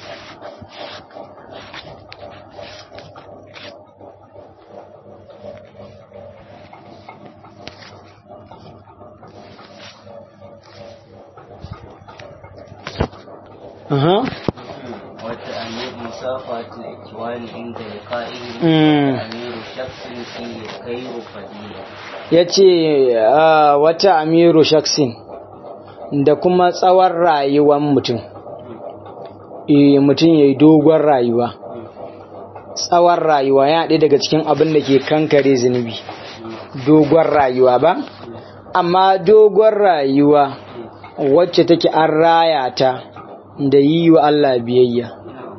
Aha. وتأمير مسافة الإخوان عند لقائهم Mm. وتأمير شخص فيه خير فضيلة ya ce wata amiru shaksin da kuma tsawon rayuwan mutum Eh, mutum ya yi dogon rayuwa tsawon rayuwa ya ɗaya daga cikin abin da ke kankare zunubi dogon rayuwa ba amma dogon rayuwa wacce take an raya ta da yi wa Allah biyayya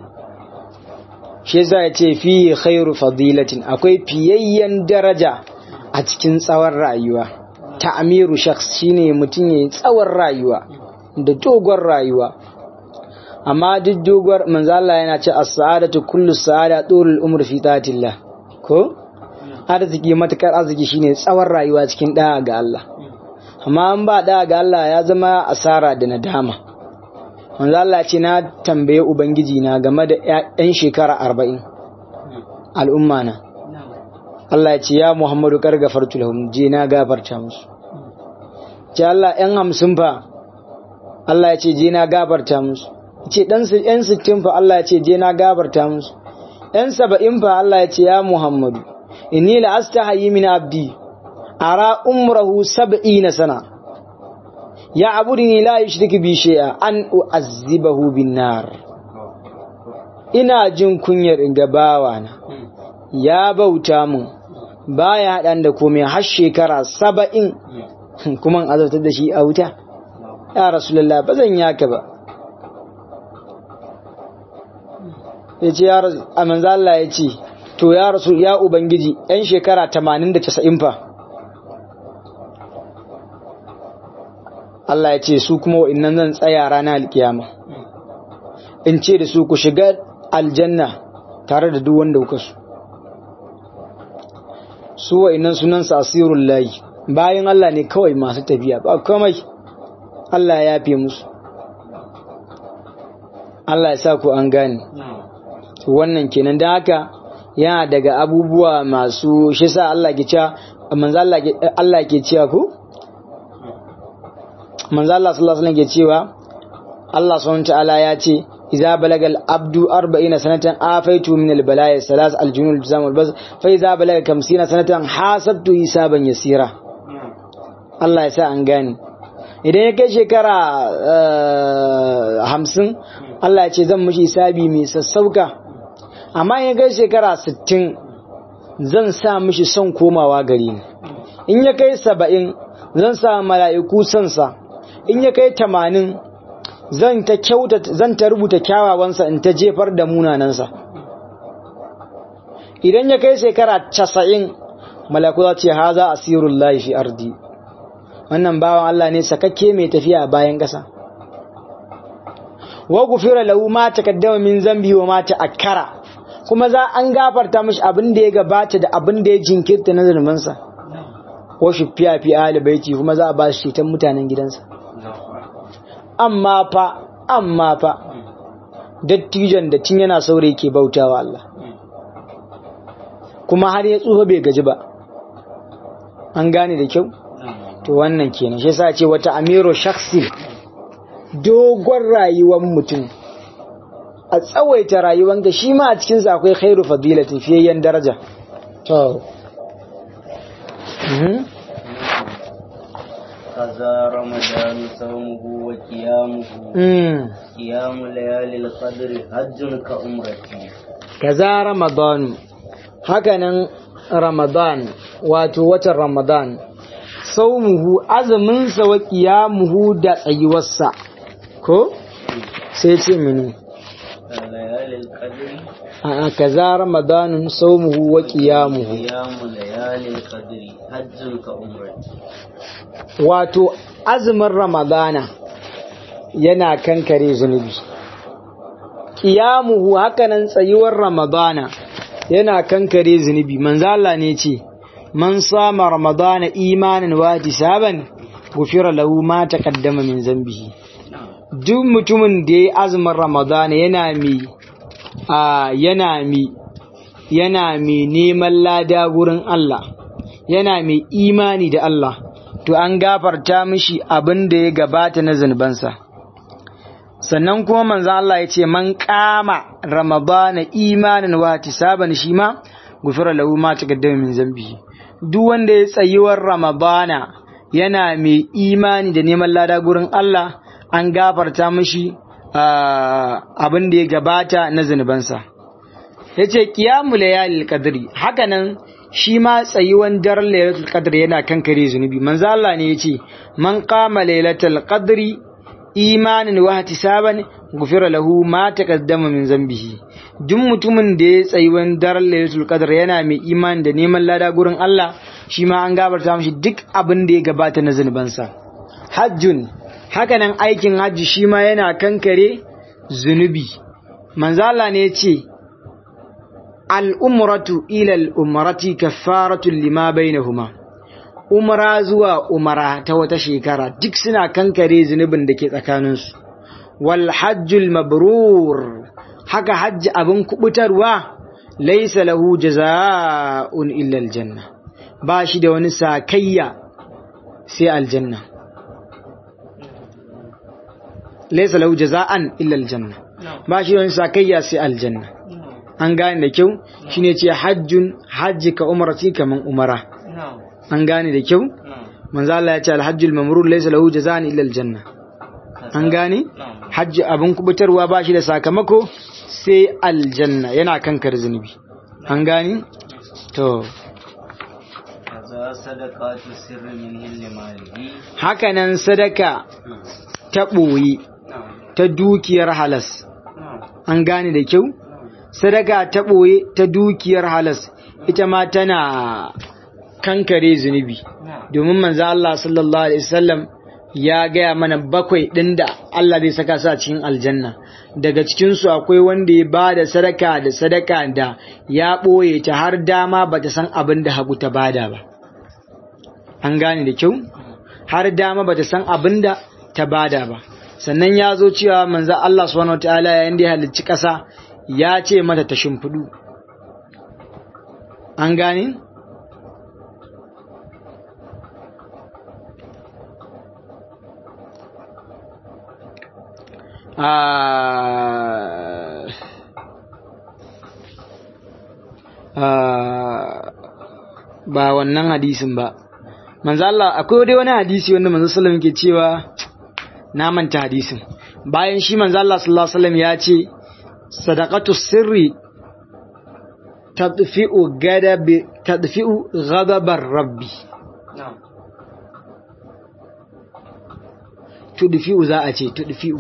shi za ya ce fiye khairu fadilatin akwai fiyayyen daraja a cikin tsawon rayuwa ta'amiru shakhs shine mutum yayi tsawon rayuwa da dogon rayuwa amma duk dogon manzo Allah yana ce as-sa'adatu kullu sa'ada tulul umr fi ta'atillah ko arziki matakar arziki shine tsawon rayuwa cikin da'a ga Allah amma an ba da'a ga Allah ya zama asara da nadama manzo Allah ce na tambaye ubangiji na game da ƴan shekara 40 al'umma na Allah ya ce ya Muhammadu kar gafartu lahum je na gafarta musu ce Allah ƴan hamsin fa Allah ya ce je na gafarta musu ce dan su ƴan sittin fa Allah ya ce je na gafarta musu ƴan saba'in fa Allah ya ce ya Muhammadu inni la astahayi min abdi ara umrahu sab'ina sana ya abudni la yushriku bi shay'a an u'azzibahu bin nar ina jin kunyar in ga bawana ya bauta mun baya haɗan da komai har shekara saba'in kuma in azabtar da shi a wuta ya rasulullah ba zan yaka ba ya ce ya rasu a manzo Allah ya ce to ya rasu ya ubangiji yan shekara tamanin da casa'in fa Allah ya ce su kuma wa'innan zan tsaya rana alkiyama in ce da su ku shiga aljanna tare da duk wanda kuka su su wa'innan sunansa asirul layi bayan Allah ne kawai masu tafiya ba komai Allah ya yafe musu Allah ya sa ku an gane wannan kenan don haka yana daga abubuwa masu shi sa Allah ke cewa manzo Allah ke Allah ke cewa ku manzo Allah sallallahu alaihi wasallam ke cewa Allah subhanahu wa ta'ala ya ce إذا بلغ العبد أربعين سنة آفيته من البلايا الثلاث الجنون الجزام والبز فإذا بلغ خمسين سنة حاسبته حسابا يسيرا الله يسا أنغاني idan ya kai shekara hamsin Allah ya ce zan mashi hisabi mai sassauka amma ya kai shekara sittin zan sa mishi son komawa gari ni in ya kai saba'in zan sa mala'iku sonsa in ya kai tamanin zan ta kyauta zan ta rubuta kyawawansa in ta jefar da munanansa idan ya kai shekara casa'in malaku za ce haza asirullahi fi ardi wannan bawan Allah ne sakakke mai tafiya a bayan ƙasa wa gufira lahu ma taqaddama min zambi wa ma ta'akkara kuma za an gafarta mishi abin da ya gabata da abin da ya jinkirta na zulmansa wa shufiya fi ahli baiti kuma za a ba shi ceton mutanen gidansa amma fa amma fa dattijon da tun yana saurayi ke bautawa Allah kuma har ya tsufa bai gaji ba an gane da kyau to wannan kenan shi yasa ce wata amiru shakhsi dogon rayuwar mutum a tsawaita rayuwar ga shi ma a cikin sa akwai khairu fadilatin fiyayyen daraja to kaza ramadan sawmuhu wa qiyamuhu mm qiyamu layalil qadri hajjun ka umrati kaza ramadan hakanan ramadan wato watan ramadan saumuhu azuminsa wa qiyamuhu da tsayuwarsa ko sai ce mini layalil qadri a kaza ramadanun saumuhu wa qiyamuhu qiyamu layalil qadri hajjun ka umrati wato azumin ramadana yana kankare zunubi qiyamuhu hakanan tsayuwar ramadana yana kankare zunubi manzo Allah ne ce man sama ramadana imanan wa ihtisaban gufira lahu ma taqaddama min zambihi duk mutumin da yayi azumin ramadana yana mi a yana mi yana mi neman lada gurin Allah yana mai imani da Allah to an gafarta mishi abin da ya gabata na zunubansa sannan kuma manzo Allah ya ce man kama ramadana imanin wa tisaban shi ma gufira lahu ma taqaddama min zambihi duk wanda ya tsayuwar ramadana yana mai imani da neman lada gurin Allah an gafarta mishi abin da ya gabata na zunubansa yace qiyamul layalil qadri hakanan shi ma tsayuwan daren lailatul qadr yana kankare zunubi manzo Allah ne yace man qama lailatul qadri imanin wa ihtisaban gufira lahu ma taqaddama min zambihi duk mutumin da ya tsayuwan daren lailatul qadr yana mai imani da neman lada gurin Allah shi ma an gabarta mishi duk abin da ya gabata na zunubansa hajjun hakanan aikin hajji shi ma yana kankare zunubi manzo Allah ne yace al'umratu ilal umarati kaffaratun lima bainahuma umara zuwa umara ta wata shekara duk suna kankare zunubin da ke tsakaninsu wal hajjul mabrur haka hajji abin kubutarwa laisa lahu jaza'un illa aljanna ba shi da wani sakayya sai aljanna laisa lahu jaza'an illa aljanna ba shi da wani sakayya sai aljanna an gane da kyau shine ce hajjun hajji ka umarati kaman umara an gane da kyau manzo Allah ya ce alhajjul mamrur laysa lahu jazaan illa aljanna an gane hajji abun kubutarwa ba shi da sakamako sai aljanna yana kankar zunubi an gane to kaza sadaqatu sirri min hilli malihi haka nan sadaka ta ɓoye ta dukiyar halas an gane da kyau sadaka ta ɓoye ta dukiyar halas ita ma tana kankare zunubi domin manzo Allah sallallahu alaihi wasallam ya gaya mana bakwai ɗin da Allah zai saka su a cikin aljanna daga cikinsu akwai wanda ya ba da sadaka da sadaka da ya ɓoye ta har dama ba ta san abin da hagu ta bada ba an gane da kyau har dama ba ta san abin da ta bada ba sannan ya zo cewa manzo Allah subhanahu wataala yayin da ya halicci ƙasa ya ce mata ta shimfiɗu an gane ba wannan hadisin ba manzo Allah akwai dai wani hadisi wanda manzo sallallahu alaihi wasallam ke cewa na manta hadisin bayan shi manzo Allah sallallahu alaihi wasallam ya ce sadaqatu sirri tadfi'u gadab tadfi'u ghadabar rabbi tudfi'u za a ce tudfi'u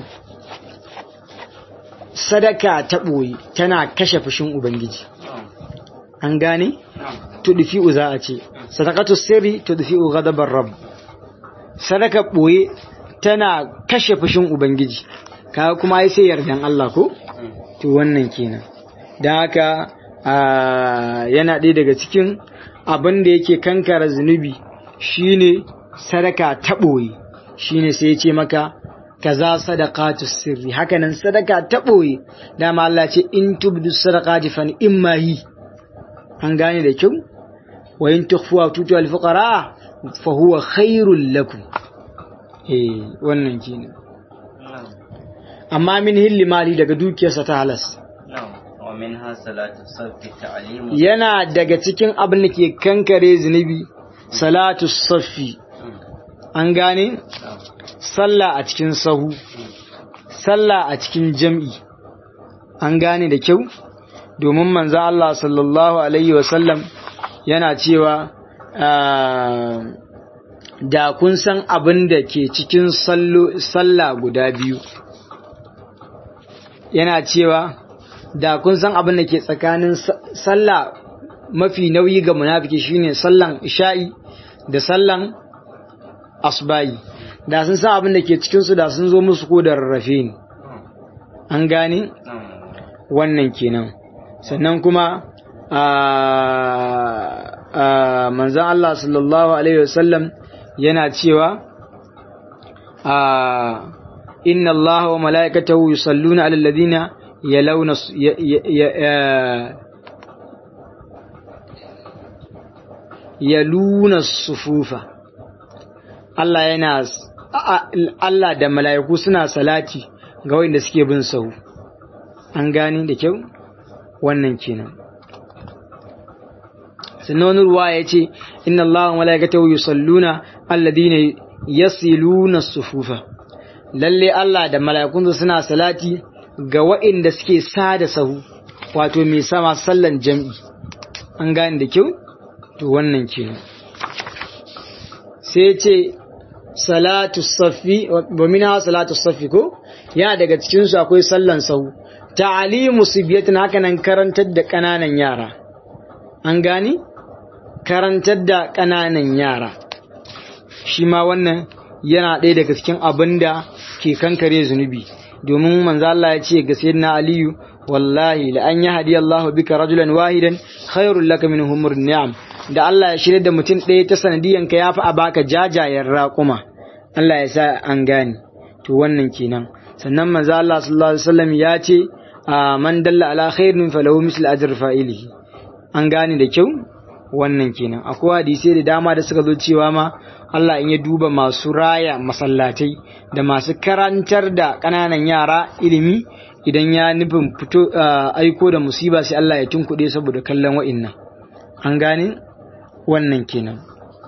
sadaka ta ɓoye tana kashe fushin ubangiji an gane tudfi'u za a ce sadaqatu sirri tudfi'u ghadabar rabb sadaka boye tana kashe fushin ubangiji kaga kuma ai sai yardan Allah ko to wannan kenan dan haka yana ɗaya daga cikin abin da yake kankara zunubi shine sadaka ta boye shine sai ya ce maka kaza sadaqatu sirri hakanan sadaka ta boye dama Allah ce in tubdu sadaqati fa imma hi an gane da kyau wa in tukhfuha tutu al fuqara fa huwa khairul lakum eh wannan kenan amma min hilli mali daga dukiyarsa ta halas yana daga cikin abin da ke kankare zunubi salatu saffi an gane sallah a cikin sahu sallah a cikin jam'i an gane da kyau domin manzo Allah sallallahu alaihi wasallam yana cewa da kun san abin da ke cikin sallah guda biyu yana cewa da kun san abin da ke tsakanin sallah mafi nauyi ga munafiki shine sallan isha'i da sallan asbayi da sun san abin da ke cikinsu da sun zo musu ko da rarrafe ne an gane wannan kenan sannan kuma manzan Allah sallallahu Alaihi wasallam yana cewa inna Allah wa mala'ikatahu yusalluna ala alladhina yalawna yaluna sufufa Allah yana Allah da mala'iku suna salati ga wanda suke bin sahu an gane da kyau wannan kenan sannan wani ruwa ya ce inna Allah wa mala'ikatahu yusalluna alladhina yasiluna sufufa lalle Allah da mala'ikun suna salati ga waɗanda suke sada sahu wato mai sama sallan jam'i an gane da kyau to wannan kenan sai ce salatu safi wa minha salatu safi ko yana daga cikin su akwai sallan sahu ta'alimu sibiyatin haka nan karantar da kananan yara an gani karantar da kananan yara shi ma wannan yana ɗaya daga cikin abin da ke kankare zunubi domin manzo Allah ya ce ga sayyidina Aliyu wallahi la an yahdi Allah bika rajulan wahidan khairul laka min humur ni'am da Allah ya shirya da mutum ɗaya ta sanadiyan ka yafi a baka jajayen raƙuma Allah ya sa an gane to wannan kenan sannan manzo Allah sallallahu alaihi wasallam ya ce man dalla ala khairin falahu misl ajr fa'ilihi an gane da kyau wannan kenan akwai hadisi da dama da suka zo cewa ma Allah in ya duba masu raya masallatai da masu karantar da ƙananan yara ilimi idan ya nufin fito aiko da musiba sai Allah ya tunkuɗe saboda kallon wa'innan an gane wannan kenan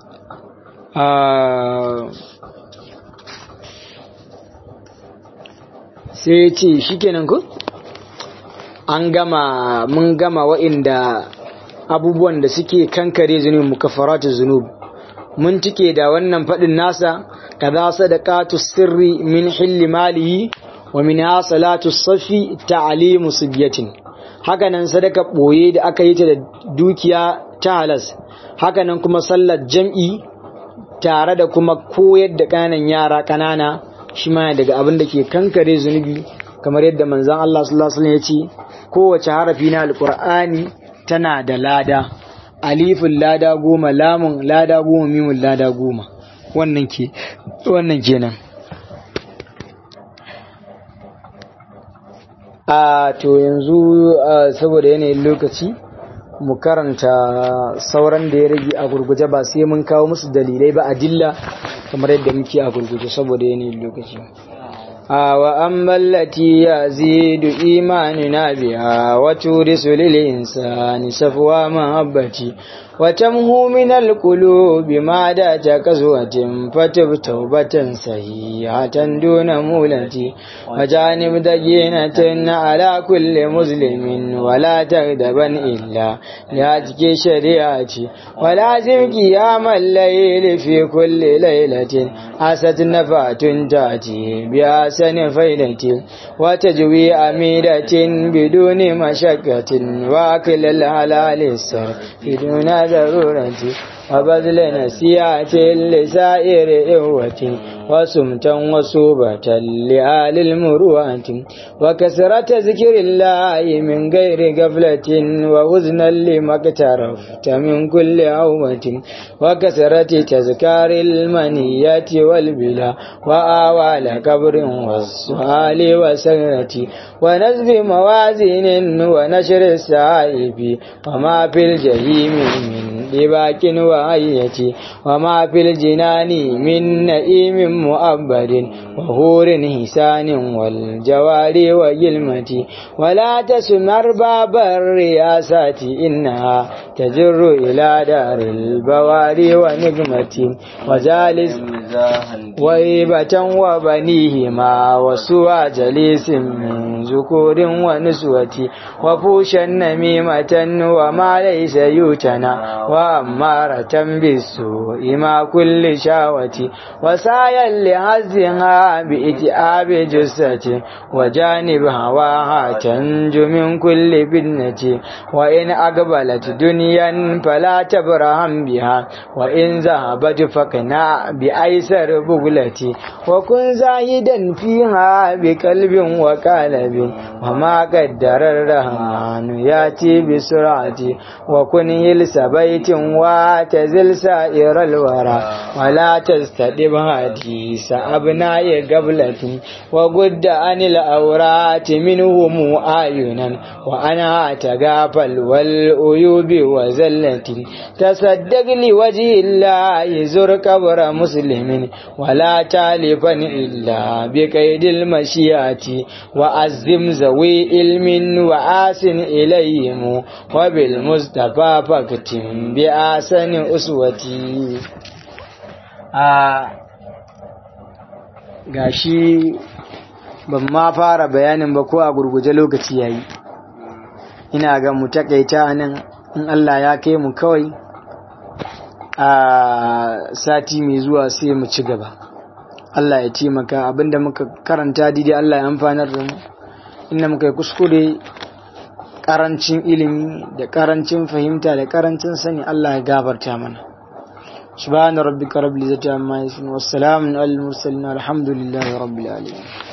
sai ce shi kenan ku an gama mun gama wa'inda abubuwan da suke kankare zunub mukaffaratu zunub mun tike da wannan faɗin nasa kaza sadaqatu sirri min hilli malihi wa min salatu safi ta'limu sibyatin hakanan sadaka boye da aka yi ta da dukiya ta halas hakanan kuma sallar jam'i tare da kuma koyar da ƙananan yara ƙanana shi ma daga abin da ke kankare zunubi kamar yadda manzon Allah sallallahu alaihi wasallam ya ce kowace harafi na alqur'ani tana da lada alifin lada goma lamun lada goma mimun lada goma wannan ke wannan kenan a to yanzu saboda yanayin lokaci mu karanta sauran da ya rage a gurguje ba sai mun kawo musu dalilai ba adilla kamar yadda muke a gurguje saboda yanayin lokaci وأما التي يزيد إيماننا بها وتورث للإنسان سفوى محبتي وتمهو من القلوب ما دات كسوة فتب توبة صحيحة دون مولتي وجانب دجينة على كل مسلم ولا تغضبا إلا لهتك شريعتي ولازم قيام الليل في كل ليلة أست نفات تأتي بأحسن فيلة وتجوي أميرة بدون مشقة وأكل الحلال السر بدون ضرورة وبذل نسيئة لسائر إخوة وسمتا وصوبة لآل المروءة وكسرة ذكر الله من غير غفلة ووزنا لما اقترفت من كل عوة وكسرة تذكار المنيات والبلا وآوال قبر والسؤال وسرة ونزب موازين ونشر السائب وما في الجحيم من لباك وعية وما في الجنان من نئيم مؤبد وهور هسان والجوار وجلمة ولا تسمر باب الرياسات إنها تجر إلى دار البواري ونقمة وجالس وهيبة وبنيهما وسوى جليس من ذكور ونسوة وفوشا نميمة وما ليس يوتنا وأمارة بالسوء ما كل شاوة وسايا لهزها بإتئاب جثة وجانب هواها تنجو من كل بدنة وإن أقبلت دنيا فلا تبرهم بها وإن ذهبت فقنع بأيسر بغلة وكن زاهدا فيها بقلب وقالب وما قدر الرحمن ياتي بسرعة وكن يلس بيت وتزل سائر الورى ولا تستدب حديث أبناء قبلة وقد عن الأورات منهم آينا وأنا تغافل والأيوب وزلة تصدق لوجه الله زر قبر مسلم ولا تالفا إلا بقيد المشيئة وأزم ذوي علم وآسن إليهم وبالمصطفى فاكتم بآسن أسوتي gashi ban ma fara bayanin ba ko a gurguje lokaci yayi ina ga mu takaita nan in Allah ya kai mu kawai a sati mai zuwa sai mu ci gaba Allah ya taimaka abinda muka karanta daidai Allah ya amfanar da mu inda muka yi kuskure karancin ilimi da karancin fahimta da karancin sani Allah ya gafarta mana سبحان ربك رب العزة عما يصفون والسلام على المرسلين الحمد لله رب العالمين